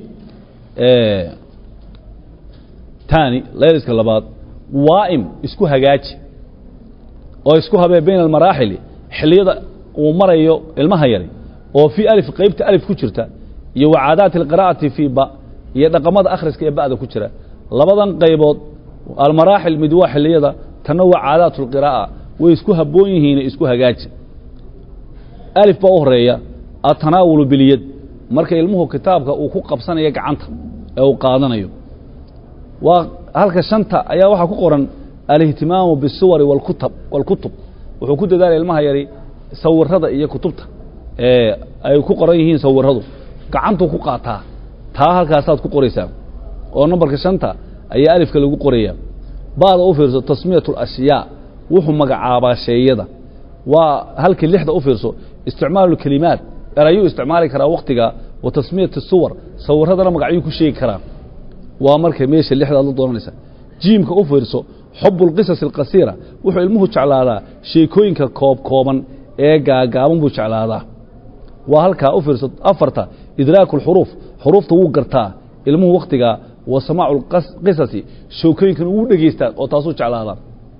tani layliska labaad waa'im isku hagaaji oo isku habee bayna almaraaxili xilliyada uu marayo ilmaha yari oo fii alif qeybta alif ku jirta iyo wa caadaati alqira'ati fii ba iyo dhaqamada akhriska ee ba'da ku jira labadan qaybood almaraaxil mid waa xilliyada tanna waa caadaat اlqiraa'a way isku habboon yihiine isku hagaaji alif baa u horeeya atanaawulu bilyad marka ilmuhu kitaabka uu ku qabsanayo gacanta ee uu qaadanayo waa halka shanta ayaa waxaa ku qoran alihtimaamu bisuwari wاlkutab wاlkutub wuxuu ku dadaalaya ilmaha yari sawirada iyo kutubta ee ay ku qoran yihiin sawiradu gacantuu ku qaataa taa halkaasaad ku qoraysaa oo nambarka shanta ayaa alifka lagu qoraya ba'da u fiirso tasmiyat اlashyaa wuxuu magacaabaa sheeyada waa halkii lixda u fiirso isticmaalu kelimaat erayuu isticmaali karaa waktiga wa tasmiyat suwar sawiradana magacyuu ku sheegi karaa waa marka meesha lixdaad la doonanaysa jiimka u fiirso xubu اlqisas اlqasiira wuxuu ilmuhu jeclaadaa sheekooyinka koob kooban ee gaagaaban buu jeclaadaa waa halkaa u fiirso afarta idraaku اlxuruuf xuruufta wuu gartaa ilmuhu waktigaa wa samaacu qisasi sheekooyinkan wuu dhegeystaa oo taasuu jeclaadaa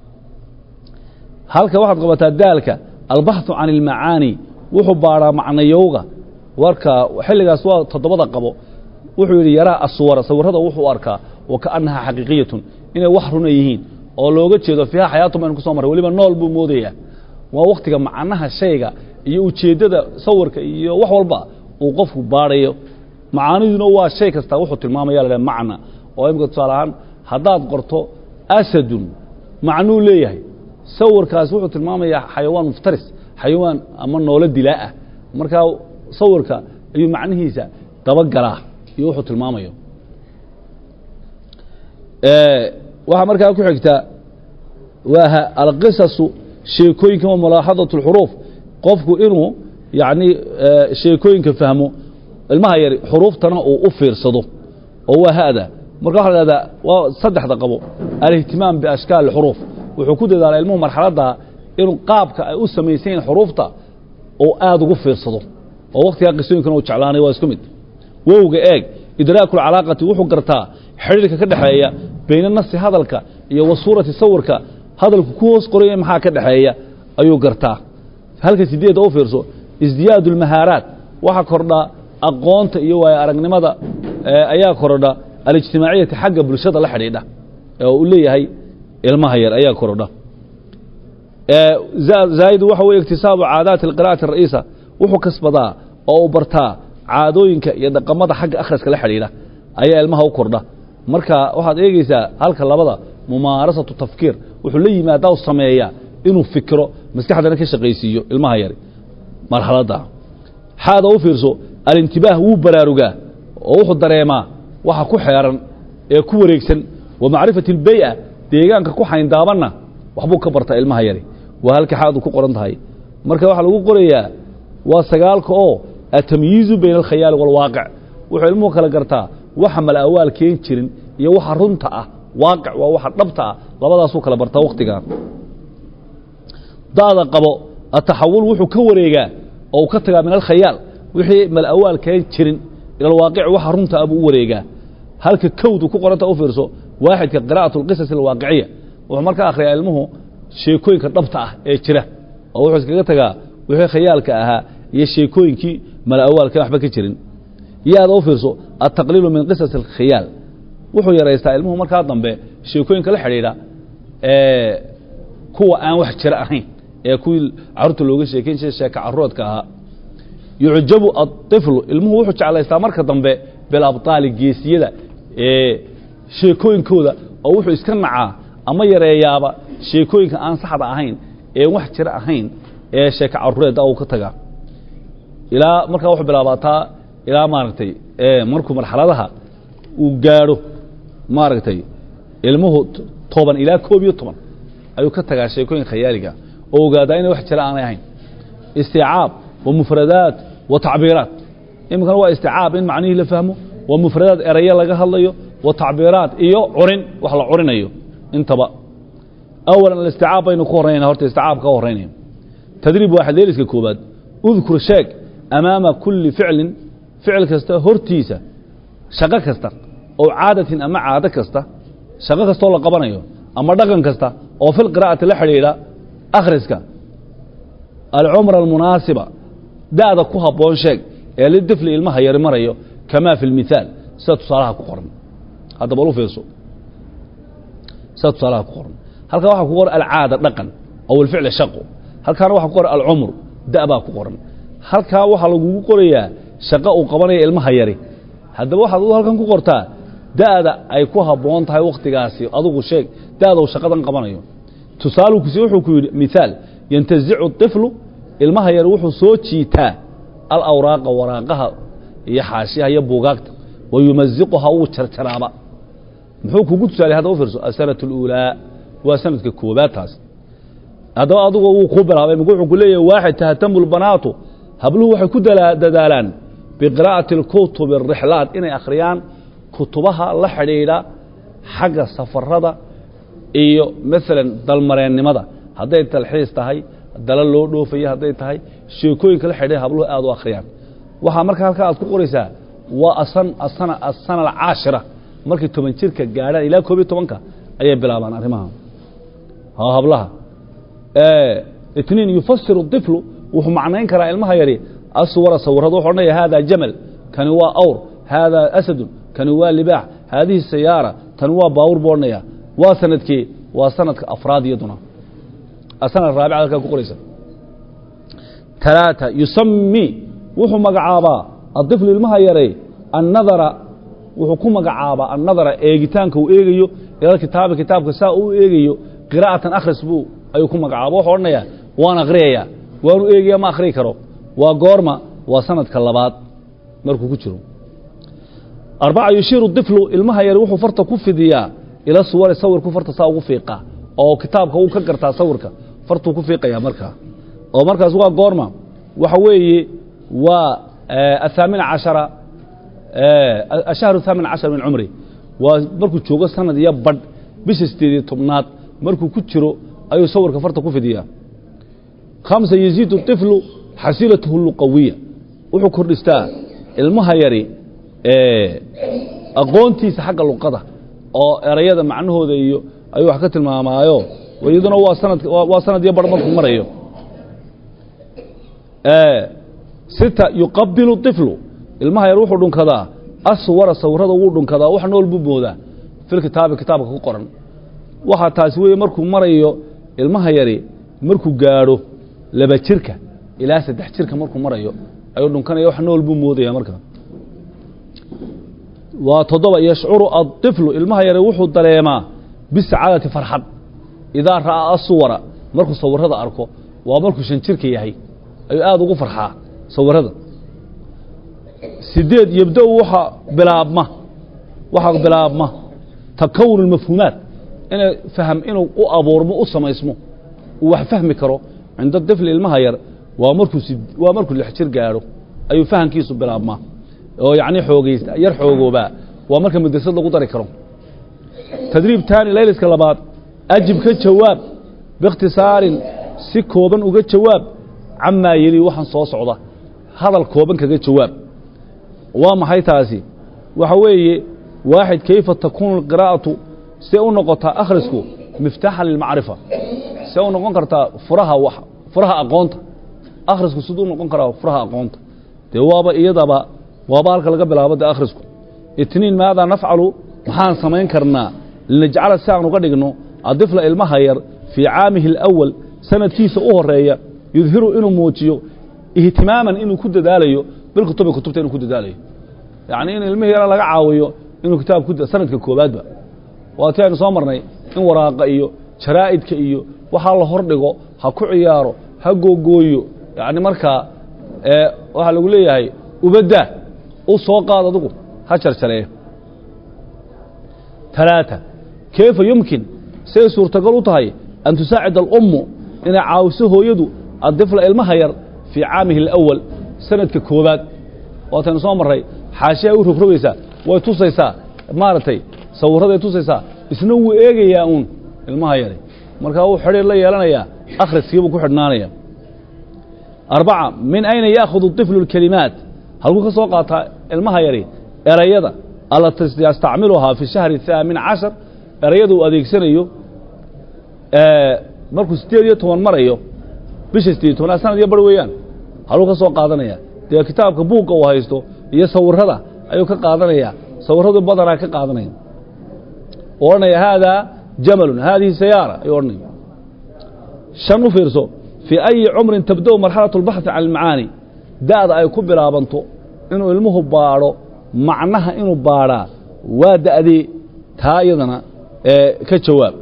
halka waxaad qabataa daalka albaxثu can اlmacaani wuxuu baadhaa macnayowga warka xilligaas waa toddobada qabo wuxuu yidhi yaraa aswara sawirada wuxuu arkaa wa kaanaha xaqiiqiyatun inay wax runa yihiin oo looga jeedo fiiha xayaatum aynu ku soo marray weliba nool buu moodayaa waa waktiga macnaha shayga iyo ujeeddada sawirka iyo wax walba uu qofku baadhayo macaaniduna waa shay kasta wuxuu tilmaamaya la macna oo imika tusaale ahaan haddaad qorto asadun macnuu leeyahay sawirkaas wuxuu tilmaamayaa xayawaan muftaris xayawaan ama noolo dilaa ah markaa sawirka ayuu macnihiisa dabagalaa iyo wuxuu tilmaamayo waxaa markaa ku xigta waa alqisasu sheekooyinka wa mulaaxadaة اlxuruuf qofku inuu yani sheekooyinka fahmo ilmaha yari xuruuftana uu u fiirsado oo waa hada marka waxa la hahdaa waa saddexda qabo alihtimaam biashkaal اxuruuf wuxuu ku dadaala ilmuhu marxaladda inuu qaabka ay u samaysan yihin xuruufta oo aada ugu fiirsado oo waktigaa qisooyinkana uu jeclaanay waa isku mid wowga eeg idraaku lcalaaqati wuxuu gartaa xidhiirka ka dhexeeya bayna nasi hadalka iyo wa suurati sawirka hadalku ku hoos qoraya maxaa ka dhexeeya ayuu gartaa halka sideedda u fiirso isdiyaadu اlmahaaraat waxa kordha aqoonta iyo waayo aragnimada ayaa kordha alijtimaaciyati xagga bulshada la xidhiidha oo uu leeyahay ilmaha yar ayaa kordha zaa'idu waxa weye iktisaabu caadaati alqira'ati ara'iisa wuxuu kasbadaa oo uu bartaa caadooyinka iyo dhaqamada xagga akhriska la xidhiidha ayaa ilmaha u kordha marka waxaad eegeysaa halka labada mumaarasatu tafkiir wuxuu la yimaadaa sameeyaa inuu fikiro maskaxdana ka shaqaysiiyo ilmaha yari marxaladda xaada u fiirso alintibaah wuu baraarugaa oo wuxuu dareemaa waxa ku xeeran ee ku wareegsan wa macrifati اlbey'a deegaanka ku xayndaabanna waxbuu ka bartaa ilmaha yari waa halka xaadu ku qoran tahay marka waxaa lagu qorayaa waa sagaalka oo atamyiizu bayna alkhayaali wاlwaaqic wuxuu ilmuhu kala gartaa waxa malawaal keen jirin iyo waxa runta ah waaqic waa waxa dhabta ah labadaasuu kala bartaa wakhtigan da'da qabo ataxawul wuxuu ka wareegaa oo uu ka tagaa min alkhayaal wixii malawaal keen jirin ila alwaaqic waxa runta ah buu u wareegaa halka kowdu ku qoranta u fiirso waaxidka qira'atu alqisas alwaaqiciya wuxuu markaa akhriyaa ilmuhu sheekooyinka dhabta ah ee jira oo wuxuu iskaga tagaa wixii khayaalka ahaa iyo sheekooyinkii malaawaalka waxba ka jirin yaada u fiirso altaqliilu min qisas alkhiyaal wuxuu yaraystaa ilmuhu markaa dambe sheekooyinka la xidhiidha ee kuwa aan wax jira ahayn ee kuwii carruurta looga sheekayn jiray sheeka carruuradka ahaa yucjabu aطiflu ilmuhu wuxuu jeclaystaa marka dambe bilabطaali geesiyada ee sheekooyinkooda oo wuxuu iska nacaa ama yareeyaaba sheekooyinka aan saxda ahayn ee wax jira ahayn ee sheeka carruureedda uu ka tagaa ilaa markaa wuxuu bilaabataa ilaa maaragtay markuu marxaladaha uu gaadho maaragtay ilmuhu toban ilaa koob iyo toban ayuu ka tagaa sheekooyin khayaaliga oo ogaadaa inay wax jira aanay ahayn isticaab wa mufradaat wa tacbiiraat iminkana waa isticaab in macnihii la fahmo waa mufradaad erayo laga hadlayo wa tacbiiraat iyo curin wax la curinayo intaba awalan alisticaab baynu ku horraynayna horta isticaab ka horraynaya tadriib waaxid leeliska koobaad udkur sheeg amaama kulli ficlin ficil kasta hortiisa shaqo kasta oo caadatin ama caado kasta shaqo kastoo la qabanayo ama dhaqan kasta oo fil qiraa'ati la xidhiidha akhriska alcumra almunaasiba da'da ku habboon sheeg ee lidifli ilmaha yari marayo kamaa fi lmithaal sida tusaalaha ku qoran hadda bal u fiirso sida tusaalaha ku qoran halkaa waxaa ku qoran alcaada dhaqan aw alficli shaqo halkaana waxaa ku qoran alcumr da' baa ku qoran halkaa waxaa lagugu qorayaa shaqo uu qabanaya ilmaha yari haddaba waxaad adu halkan ku qortaa da'da ay ku habboon tahay wakhtigaasi adugu sheeg da'da uu shaqadan qabanayo tusaaluu kusi wuxuu ku yidhi mithaal yantazicu طiflu ilmaha yari wuxuu soo jiitaa alawraaqa waraaqaha iyo xaashiyaha iyo buugaagta wa yumaziquha uu jarjaraaba muxuu kugu tusaalay hadda u fiirso asanatu اluulaa waa sanadka koobaad taas haddaba adugu wuu kuu bilaabay mik wuxuu ku leeyahay waaxid tahtamu lbanaatu habluhu waxay ku dadaalaan biqiraa'ati اlkutubi الrixlaat inay akhriyaan kutubaha la xidhiidha xagga safarada iyo maalan dalmareennimada hadday talxiis tahay dala loo dhoofayo hadday tahay sheekooyinka la xidhiidha habluhu aad u akhriyaan waxaa marka halkaa aad ku qoraysaa waa asana asana alcaashira markay toban jirka gaadhaan ilaa koob iyo tobanka ayay bilaabaan arrimaha hablaha itniin yufasiru طiflu wuxuu macnayn karaa ilmaha yari aswara sawirada wuxu odhanaya hada jamal kani waa awr haadaa asadun kani waa libaax haadihi sayaara tani waa baawur buu odhanaya waa sanadkii waa sanadka afraad iyaduna sanad raabic halkaa ku qoraysa talaata yusami wuxuu magacaabaa aطiflu ilmaha yaray annadara wuxuu ku magacaabaa annadara eegitaanka uu eegayo ila kitaabi kitaabka saa uu eegayo qiraa'atan akhris buu ayuu ku magacaaba wuxuu odhanayaa waan akhriyayaa waanu eegaya ma akhriyi karo waa goorma waa sanadka labaad markuu ku jiro arbaca yushiiru طiflu ilmaha yari wuxuu farta ku fidiyaa ila suwari sawirku farta saa ugu fiiqaa oo kitaabka wuu ka gartaa sawirka fartuu ku fiiqayaa markaa oo markaas waa goorma waxa weeye waa ahaamina cashara ashahru haamin cashar min cumri waa markuu joogo sanad iyo badh bisha sideed iyo tobnaad markuu ku jiro ayuu sawirka farta ku fidiyaa khamsa yaziidu طiflu xasiilatahu luqawiya wuxuu kordhistaa ilmaha yari aqoontiisa xagga luqada oo erayada macnahooda iyo ayuu wax ka tilmaamaayo iyaduna waa sanad waa sanad iyo bar markuu marayo sita yuqabilu طiflu ilmaha yar wuxuu dhunkadaa aswara sawirada wuu dhunkadaa wax nool buu moodaa fil kitaabi kitaabka ku qoran waxaa taasi weeye markuu marayo ilmaha yari markuu gaadho laba jirka ilaa saddex jirka markuu marayo ayuu dhunkanaya wax nool buu moodaya marka waa toddoba yashcuru aطiflu ilmaha yare wuxuu dareemaa bisacaadati farxad idaa ra'aa asuwara markuu sawirada arko waa markuu shan jirka yahay ayuu aada ugu farxaa sawirada sideed yabda waxa bilaabma waxaa bilaabma takawun mafhuumaat inay fahm inuu u abuurmo u samaysmo uu wax fahmi karo cinda difli ilmaha yar waa markuu waa markuu lix jir gaadho ayuu fahamkiisu bilaabmaa oo yacni xoogaysta yar xoogoobaa waa marka madrasad lagu dari karo tadriib taani layliska labaad ajib ka jawaab biikhtisaarin si kooban uga jawaab camaa yeli waxaan soo socda hadal kooban kaga jawaab waa maxay taasi waxa weeye waaxid kayfa takuunu alqiraa'atu see u noqotaa akhrisku miftaaxan lilmacrifa see u noqon kartaa furaha wax furaha aqoonta akhrisku siduu noqon karaa furaha aqoonta dee waaba iyadaba waaba halka laga bilaabo dee akhrisku itniin maadaa nafcalu maxaan samayn karnaa linajcala si aan uga dhigno adifla ilmaha yar fii caamihi alawal sanadkiisa u horeeya yudhiru inuu muujiyo ihtimaaman inuu ku dadaalayo bilkutubi kutubta inuu ku dadaalayo yacni in ilmihii yara laga caawiyo inuu kitaab ku sanadka koobaadba waa ti aynu soo marnay in waraaqa iyo jaraa'idka iyo waxaa la hor dhigo ha ku ciyaaro ha googooyo yacni markaa waxaa lagu leeyahay ubadda u soo qaad adigu ha jarjareeyo talaata kayfa yumkin say suurtagal u tahay an tusaacid alummu inay caawiso hooyadu addifla ilmaha yar fii caamihi alawal sanadka koobaad waataynu soo marray xaashiay u rogrogaysaa way tusaysaa maaragtay sawirraday tusaysaa isna wuu eegayaa uun ilmaha yari markaa wuu xidhiir la yeelanayaa akhriskiibuu ku xidhnaanaya arbaca min ayna yaakhud طiflu اlkelimaat halkuu ka soo qaataa ilmaha yari erayada alati yastacmiluhaa fi shahri الثaamin cashar erayada uu adeegsanayo markuu sideed iyo toban marayo bisha sideed tobnaad sanad iyo bar weeyaan haluu ka soo qaadanaya dee kitaabka buugga uu haysto iyo sawirada ayuu ka qaadanaya sawiradu badanaa ka qaadanaya odhanaya haadaa jamalun haadihi sayaara ayuu odhanaya shan u fiirso fii ayi cumrin tabda-u marxalaة اlbaxثi can اlmacaani da'da ay ku bilaabanto inuu ilmuhu baadho macnaha inuu baadhaa waa da'dee taa iyadana ka jawaab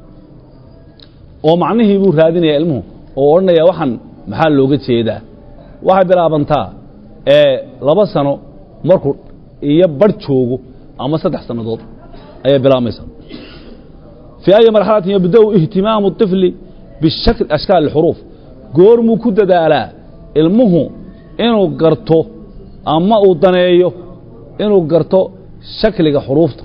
oo macnihii buu raadinaya ilmuhu oo odhanaya waxaan maxaa looga jeedaa waxay bilaabantaa laba sano markuu iyo bar joogo ama saddex sannadood ayay bilaabmaysaa fii ayi marxalatin yabda-u ihtimaamu الطifli bishakl ashkaal اxuruuf goormuu ku dadaalaa ilmuhu inuu garto ama uu daneeyo inuu garto shakliga xuruufta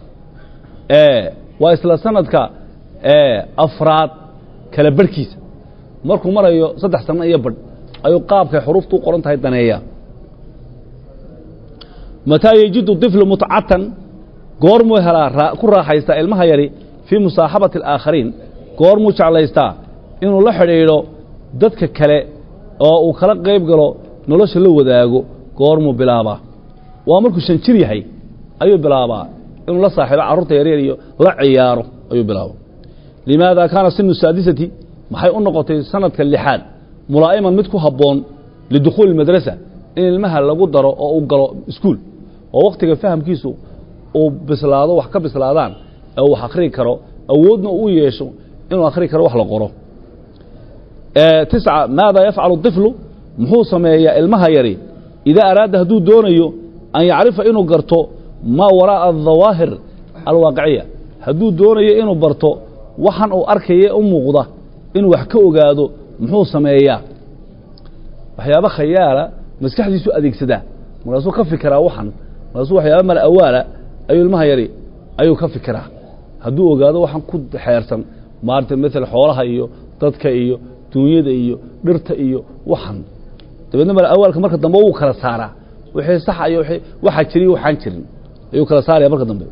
waa isla sanadka afraad kala barhkiisa markuu marayo saddex sanno iyo badh ayuu qaabkay xuruufta u qoran tahay daneeyaa mataa yejidu طiflu mutcatan goormuu helaa ku raaxaystaa ilmaha yari fii musaaxabati اlaakhariin goormuu jeclaystaa inuu la xidhiidho dadka kale oo uu kala qayb galo nolosha la wadaago goormuu bilaabaa waa markuu shan jir yahay ayuu bilaabaa inuu la saaxiibo carruurta yaryar iyo la ciyaaro ayuu bilaaba limaada kaana sinu saadisati maxay u noqotay sanadka lixaad mulaa'iman mid ku habboon lidukhuuli madrasa in ilmaha lagu daro oo uu galo iskuul oo wakhtiga fahamkiisu uu bislaado wax ka bislaadaan ee uu wax akhrii karo awoodna u yeesho inuu akhri karo wax la qoro tisca maada yafcalu طiflu muxuu sameeyaa ilmaha yari idaa araada hadduu doonayo an yacrifa inuu garto maa waraa'a الdawaahir alwaaqiciya hadduu doonayo inuu barto waxan uu arkaya u muuqda inuu wax ka ogaado muxuu sameeyaa waxyaaba khayaala maskaxdiisu adeegsadaa markaasuu ka fikiraa waxan markaasuu waxyaaba mala awaala ayuu ilmaha yari ayuu ka fikiraa hadduu ogaado waxan ku xeersan maarata maala xoolaha iyo dadka iyo duunyada iyo dhirta iyo waxan dabeedna mala awaalka marka dambe wuu kala saaraa wixii sax iyo waxaa jiriy waxaan jirin ayuu kala saaraya marka dambe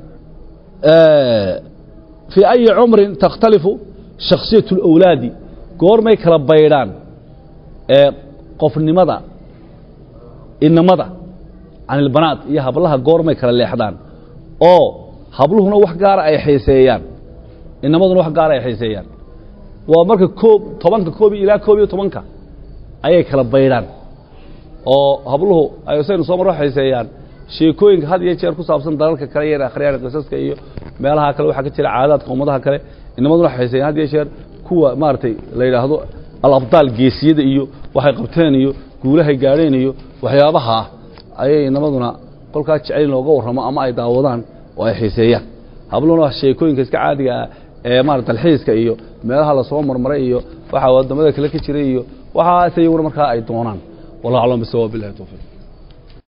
fii ayi cumrin takhtalifu shakhsiyaة اlawlaadi goormay kala baydhaan qofnimada inamada can ilbanaat iyo hablaha goormay kala leexdaan oo habluhuna wax gaara ay xiiseeyaan inamaduna wax gaara ay xiiseeyaan waa marka koob tobanka koob ilaa koob iyo tobanka ayay kala baydhaan oo habluhu saynu soo marro xiiseeyaan sheekooyinka had iyo jeer ku saabsan dalalka kale iyo akhriyaan qisaska iyo meelaha kale waxaa ka jira caadaadka ummadaha kale inamaduna xiiseeyaan had iyo jeer kuwa maaragtay la yidhaahdo alabdaal geesiyada iyo waxay qabteen iyo guulahay gaadheen iyo waxyaabaha ayay inamaduna kolkaa jecel in looga warramo ama ay daawadaan oo ay xiiseeyaan habluna sheekooyinka iska caadiga ah ee maarata dalxiiska iyo meelaha lasoo marmaray iyo waxa waddamada kale ka jiray iyo waxaas iyaguna markaa ay doonaan wallahu aclam bisawaab billahi tawfiiq